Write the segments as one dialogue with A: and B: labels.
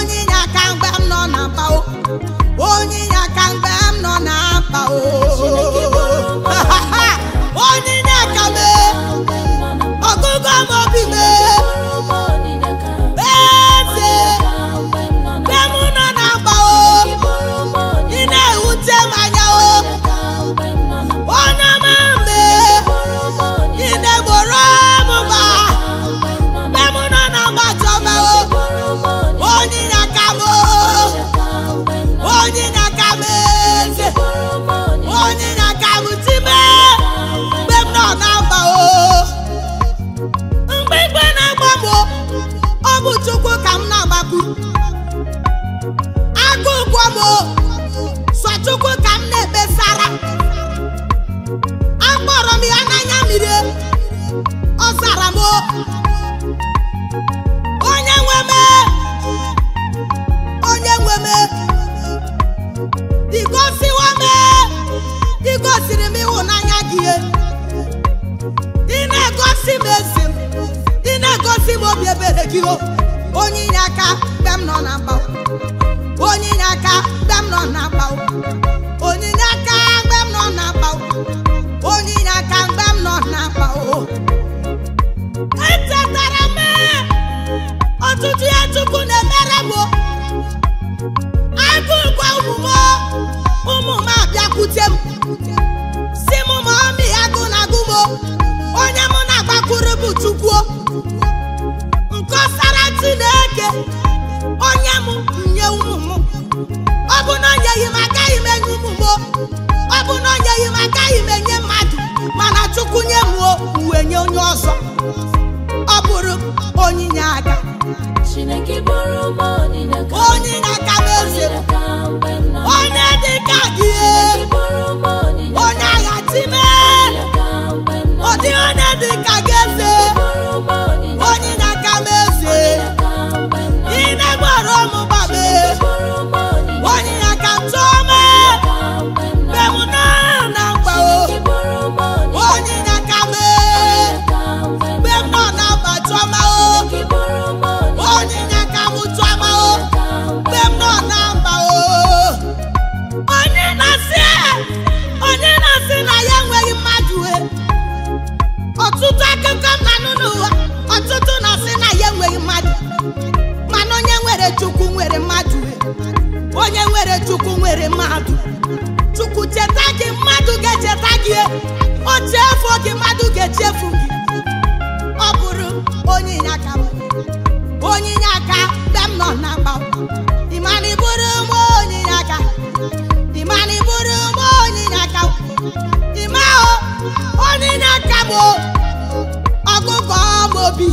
A: onye inye aka mgbe m nọ na mba o onye inye aka mgbe m nọ na mba o onye inye aka m ọgụgụ m obi m eze mgbe m nọ na mba o ị na-ewute m anya o onye m mgbe ị na-egboro m mba mgbe m nọ na mgbachọba o onye inye aka m o onye inye aka m eze onye inye aka m time mgbe m nọ na mba o mgbe igwe na-agba m o, ọ bụ chukwu ka m na-agbakwu agụ ụgwọ m o, sọ chukwu ka m na-ekpesara akpọrọ m ya n'anya mmiri ọ zara m o. onye nwe m onye nwe m igosiwa m igosiri m ịhụnanya gị ị na-egosi m ezi m ị na-egosi m obi ebere gị o onye inye aka mgbe m nọ na mba o. onye inye aka mgbe m nọ na mba o. onye inye aka mgbe m nọ na mba o. onye inye aka mgbe m nọ na mba o echetara m ọtụtụ ya chukwu na-emere m o. agụgwa ụmụ m o, ụmụ m abịakwute m si m ma ọmị agụ na agụ m o. onye mụ na-agbakwuru bụ chukwu o. nkọsara chineke onye m nye ụmụ m ọ bụ na o nyeghị m agaghị m enye ụmụ m o. ọ bụ na o nyeghị m agaghị m enye mmadụ mana chukwu nye m o uwe nye onye ọzọ ọ bụrụ onyinye aka
B: Chineke bụrụ m onyinye ka
A: onyinye aka m eze m.
B: ka mgbe m nọ
A: onye dị ka gị
B: Chineke bụrụ m onyinye
A: onye agha time
B: ka mgbe m nọ
A: ọ dị onye dị ka gị eze
B: bụrụ m onyinye
A: onyinye aka m eze
B: ka mgbe m nọ
A: ị na-egboro m gbabe
B: bụrụ m onyinye
A: onyinye aka m tụọ m
B: ka mgbe m nọ
A: mgbe m nọ na mkpa o
B: Chineke bụrụ m onyinye
A: onyinye aka m
B: ka mgbe m
A: mgbe m nọ na mkpa tụọ m o
B: Chineke bụrụ m onyinye
A: onyinye aka m tụọ m o
B: ka mgbe
A: mgbe m nọ na mkpa o onye na-asị onye na-asị na ya enweghị mmadụ e ọtụtụ akụkọ m na-anụ n'ụwa ọtụtụ na-asị na ya enweghị mmadụ mana onye nwere chukwu nwere mmadụ e onye nwere chukwu nwere mmadụ chukwu cheta gị mmadụ ga-echeta gị e. o chefu gị mmadụ ga-echefu gị ọ bụrụ onye inyeaka m onye inyeaka mgbe m nọ na mgba ịmana ịbụrụ m onye inyeaka ịmana ịbụrụ m onye inyeaka ịma o onye inyeaka m o ọgụgụ m obi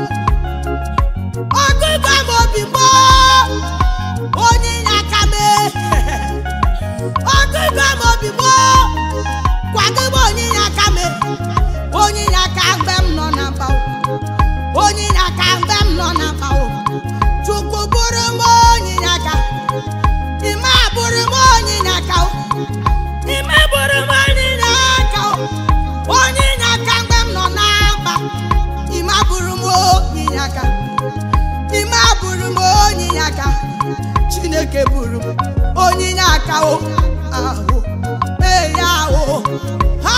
A: ọgụgụ m obi m o onye inyeaka m e. ọgụgụ m obi m o kwadobe onye inyeaka m e. onye inyeaka mgbe m nọ na mgba onye inyeaka mgbe m nọ na mkpa o chukwu bụrụ m onye inyeaka ime bụrụ m onye inyeaka o ime bụrụ m onye inyeaka o onye inyeaka mgbe m nọ na mkpa ime bụrụ m onye inyeaka ime bụrụ m onye inyeaka chineke bụrụ m onye inyeaka o ahụ ee ya o ha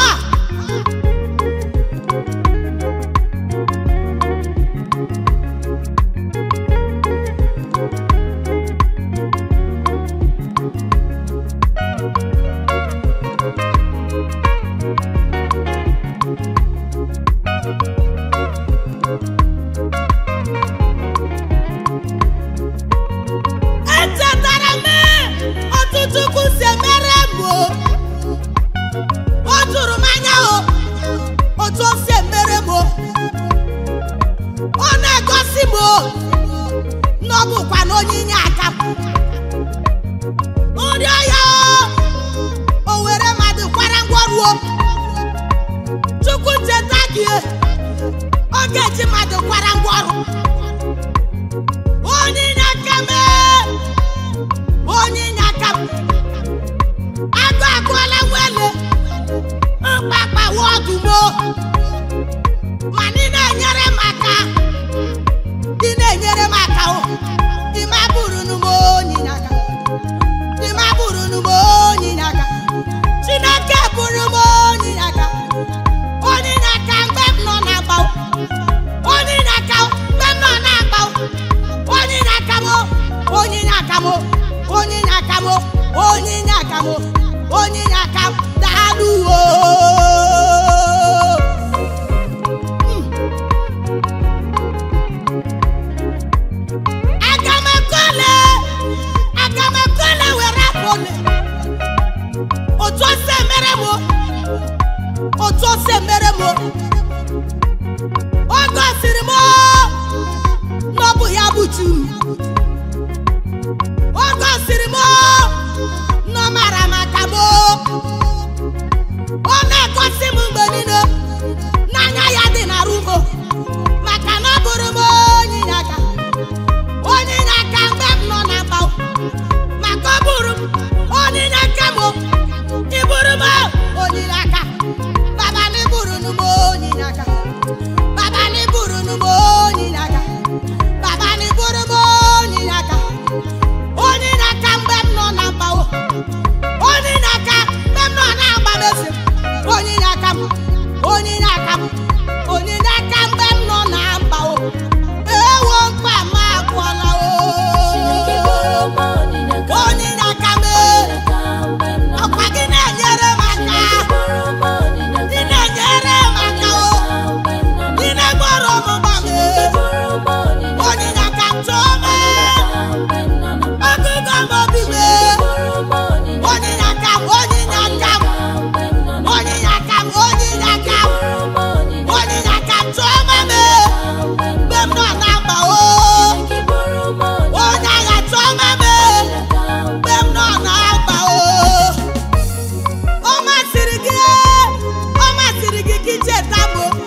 A: echetara m ọtụtụ kwụsị emere m o o juru m anya o otu o si emere m o ọ na-egosi m o na ọ bụkwa na onye inye aka m nri ọya o o were mmadụ kwara ngwọrụ o chukwu cheta gị ọ ga-eji mmadụ kwara ngwọrụ onye inye aka m onye inye aka m agụ agụọla nwele mkpakpa wọdụmo mana ị na-enyere m aka ị na-enyere m aka o ime bụrụ na onyinye aka m onyinye aka m daalụ o aga m ekole aga m ekole were akpọle otu o si emere m o, otu o si emere m o. ọ gosiri m o, na ọ bụ ya bụ chu ọ gosiri m o, na ọ mara maka m o. ọ na-egosi m mgbe niile n'anya ya dị na rumo maka na ọ bụrụ m onye inye aka onye inye aka mgbe m nọ na mba maka ọ bụrụ m onye inye aka m ịbụrụ m onye inye aka baba na ịbụrụ m onye inye aka baba na ịbụrụ m onye inye aka baba na ịbụrụ m onye inye aka onye inye aka mgbe m nọ na mba onye inye aka mgbe m nọ na agba mezi onye inye aka m onye inye aka m onye inye aka mgbe m nọ na mba o ewo mkpa m agwụla
B: Chineke
A: o
B: bụrụ m onyinye ka
A: onye inye aka m
B: onyinye ka mgbe m nọ
A: ọkwa gị na-enyere m aka
B: bụrụ m onyinye
A: ị
B: ka
A: na-enyere m aka o
B: mgbe m nọ
A: ị na-egboro m mgba m
B: bụrụ m onyinye
A: onye inye aka m tụọ m
B: ka mgbe m nọ na
A: ọgụgụ m obi m
B: bụrụ m onyinye
A: onye inye aka m onye inye aka m
B: ka mgbe m nọ na
A: onye inye aka m onye inye aka m
B: bụrụ m onyinye
A: onye inye aka m tụọ m m
B: ka mgbe m
A: mgbe m nọ na mba o
B: Chineke bụrụ m onyinye
A: onye agha tụọ m m
B: ka
A: mgbe m nọ na mba o ọ masịrị gị ọ masịrị gị ka icheta m o.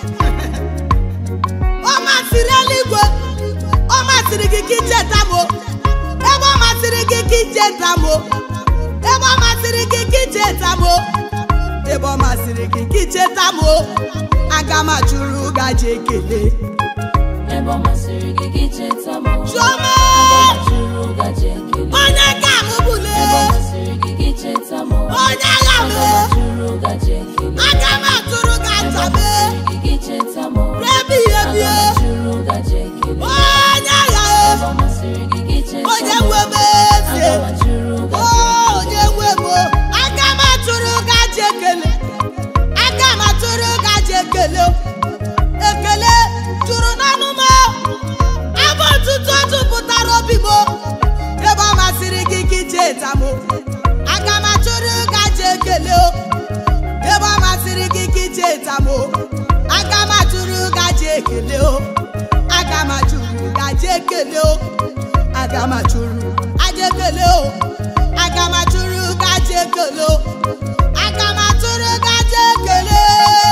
A: ọ masịrị eluigwe ọ masịrị gị ka icheta m o. ebe ọ masịrị gị ka icheta m o. ebe ọ masịrị gị ka icheta m o. ebe ọ masịrị gị ka icheta m o. aga m achụrụ gaji ekele
B: ebe ọ masịrị gị gị cheta m
A: Chioma!
B: jụrụ gaji ekele
A: onye ka m bụle
B: ebe ọ masịrị gị gị cheta m
A: onye agha m
B: jụrụ gaji ekele
A: aga m atụrụ gị aja m
B: gị gị cheta m
A: rebi ihe bie
B: jụrụ gaji ekele
A: onye agha
B: ebe ọ masịrị gị gị cheta
A: onye
B: m
A: nwe m eze
B: aga m jụrụ
A: o
B: gaji
A: onye nwe m aga m atụrụ gị aja ekele aga m atụrụ gị aja ekele ekele jụrụ n'ọnụ m abụ ọtụtụ jupụtara obi m ebe ọ masịrị gị ka icheta m aga m atụrụ gị aja ekele ebe ọ masịrị gị ka icheta m aga m atụrụ gị aja ekele o aga m atụrụ gị aja ekele o aga m atụrụ aja ekele o aga m atụrụ gị aja ekele o aga m atụrụ gị aja ekele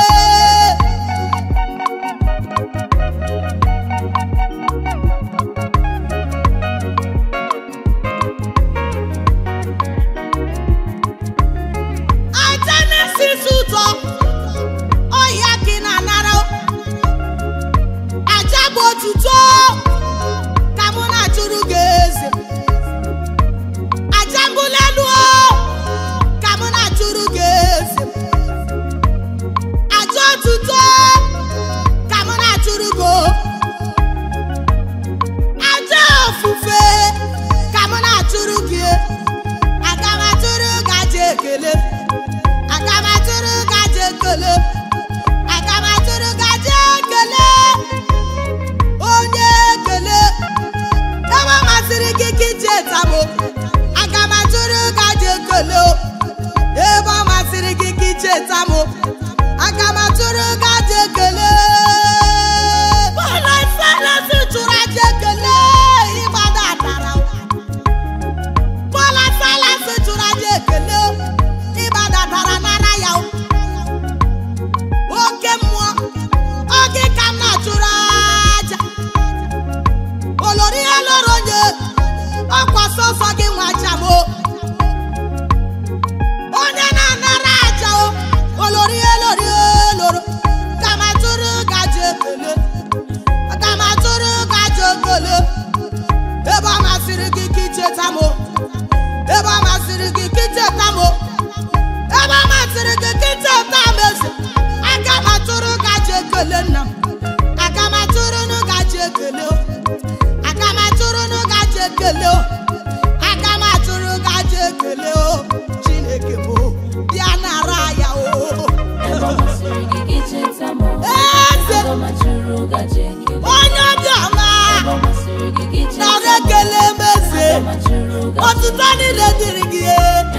A: aja na-esisi ụtọ ọhịa ka ị na-anara aja bụ otuto ka mụ na-achụrụ gị eze aja mbụla elu o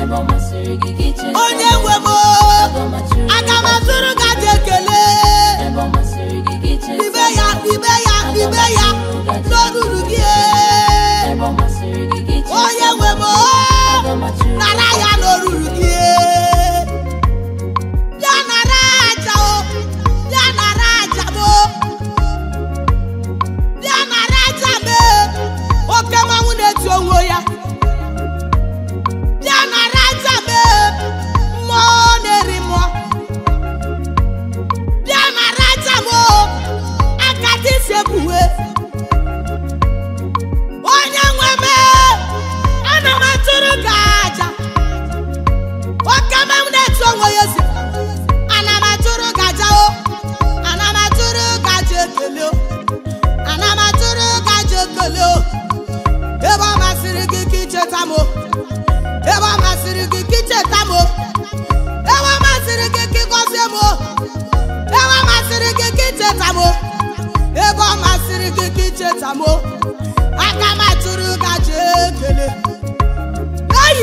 B: ebe ọ masịrị gị gị cheta
A: onye nwe m o, aga m atụrụ gaji ekele
B: ebe ọ masịrị gị gị cheta
A: ibe ya ibe ya ibe ya n'olulu gị
B: ebe ọ masịrị gị gị cheta
A: onye nwe m o,
B: aga m achụrụ
A: nara ya n'olulu gị ya nara aja o ya nara aja m o ya nara aja m e. oke mmanwụ na-eti onwe ya ya nara aja m e. mmụọ na-eri mmụọ bịa nara aja m o aka dị isi ebuwe onye nwe m ana m atụrụ gị aja oke m na-etu onwe ya ezi ana m atụrụ gị aja o ana m atụrụ gị aja ekele o ana m atụrụ gị aja ekele o ebe ọ masịrị gị ka icheta m o ebe ọ masịrị gị ka icheta m o ebe ọ masịrị gị ka ịgọzie m o ebe ọ masịrị gị ka icheta m o ebe ọ masịrị gị ka icheta m o aka m atụrụ gị aja ekele eyi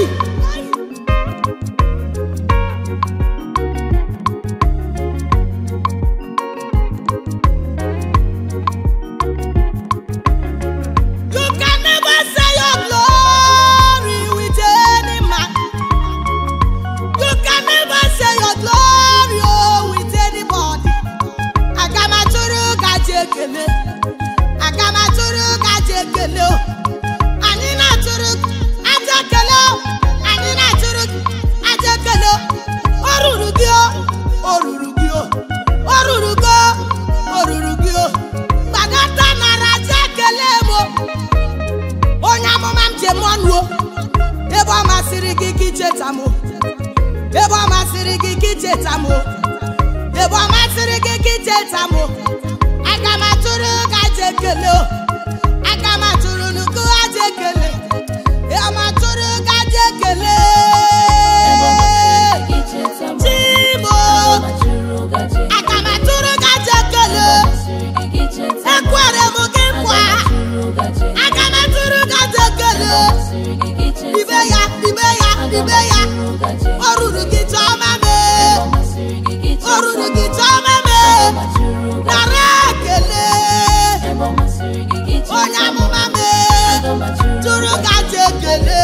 A: You can never say your glory with any man. You can never say your glory oh, with anybody. Aga m atụrụ gaji ekele. Aga m atụrụ gaji ekele o. Anyị na-atụrụ aja ekele o. Anyị na-atụrụ aja ekele o. O ruru gị o. O ruru gị o. O ruru gị o. O ruru gị o. Gbadata nara aja ekele m o. onye amụma m ji mụọ nuo ebe ọ masịrị gị ka icheta m ebe ọ masịrị gị ka icheta m ebe ọ masịrị gị ka icheta m aga m atụrụ gị aja ekele o aga m atụrụ nnukwu aja ekele aga m atụrụ gị aja ekele
B: ebe ọ masịrị gị gị cheta m
A: chimo
B: aga m achụrụ gaji
A: aga m atụrụ gị aja ekele
B: masịrị gị gị cheta m
A: ekwere m gị nkwa
B: aga m achụrụ gaji
A: aga m atụrụ gị aja ekele
B: masịrị gị gị cheta
A: ibe ya ibe ya
B: aga m
A: ibe ya
B: achụrụ gaji
A: o ruru gị chọma
B: ebe
A: mee
B: ọ masịrị gị gị
A: o
B: cheta
A: ruru
B: m
A: gị chọma
B: aga
A: mee
B: m achụrụ gaji
A: nara ekele
B: ebe ọ masịrị gị gị cheta
A: onye
B: m
A: amụma mee
B: aga m achụrụ
A: tụrụ
B: gaji
A: gaji ekele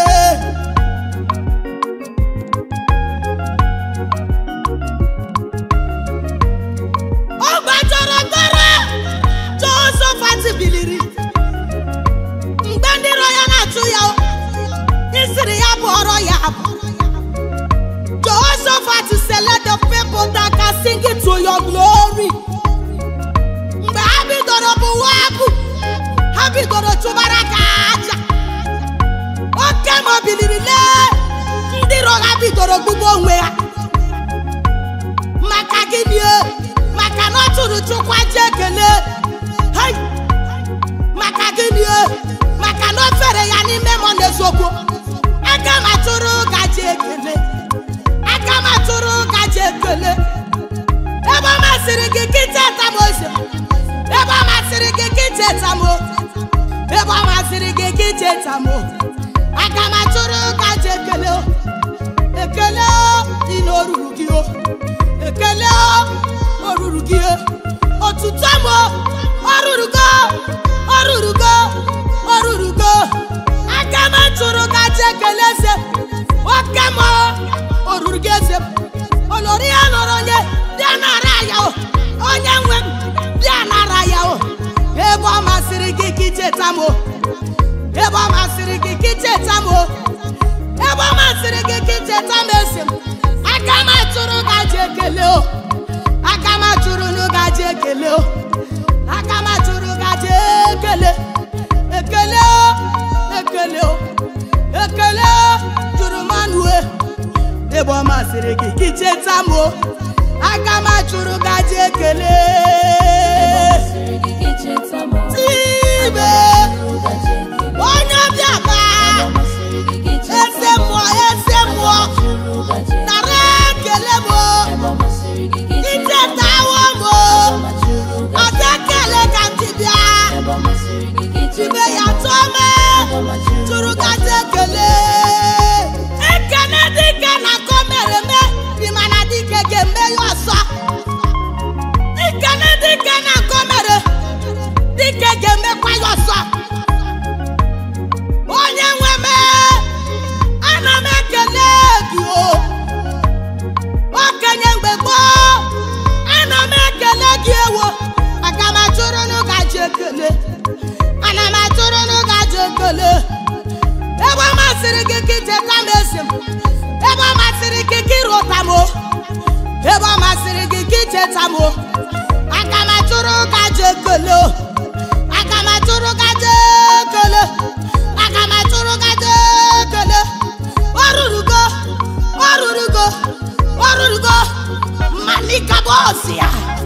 A: ọ gbajọrọ gbara Jehosafat biliri mgbe ndị iro ya na-achụ ya o, isiri ya bụọrọ ya abụ Jehoshaphat say let the people that can sing it to your glory mgbe ha bidoro bụwa abụ ha bidoro chụbara ka aja oke ma o biliri lee ndị iro ha bidoro gbugbo onwe ha maka gịnị e? maka na ọ tụrụ chukwu aja ekele Hai! maka gịnị e? maka na o fere ya n'ime mmụọ na eziokwu aga m atụrụ gaji ekele aga m atụrụ gaji ekele ebe ọ masịrị gị kịta etam ose ebe ọ masịrị gị kịta etam o ebe ọ masịrị gị kịta etam o aga m atụrụ gaji ekele o ekele o dị n'oruru gị o ekele o oruru gị o otuto m o oruru go oruru go oruru go aga m atụrụ gaji ekele eze oke m o oruru gị eze m olori ya lọrọ onye bịa nara ya o onye nwe m bịa nara ya o ebe ọ masịrị gị ka icheta m o ebe ọ masịrị gị ka icheta m o ebe ọ masịrị gị ka icheta m esi m aka m atụrụ gaji ekele o aka m atụrụ nụ gaji ekele o aka m atụrụ gaji ekele ekele o ekele o ekele o jụrụ m anụ e ebe ọ masịrị gị ka icheta m o aka m atụrụ gaji ekele
B: masịrị gị gị cheta m
A: tibe
B: achụrụ gaji ekele
A: onye ọbịa ba
B: ebe ọ masịrị gị gị cheta
A: eze mmụọ eze mmụọ
B: achụrụ gaji
A: nara ekele m o
B: ebe ọ masịrị gị gị cheta
A: ichetawo m o
B: aga m achụrụ
A: ọ
B: gaji
A: dị ekele ka m ji bịa
B: ebe ọ masịrị gị gị cheta
A: tibe ya tụọ me
B: aga m achụrụ
A: tụrụ gaji ekele ekele ekele ebe ọ masịrị gị ka icheta m esi m ebe ọ masịrị gị ka ịrụta m o ebe ọ masịrị gị ka icheta m o aga m atụrụ ka je ekele o aga m atụrụ ka je ekele aga m atụrụ ka je ekele o rurugo o rurugo o rurugo malika bọọsụ ya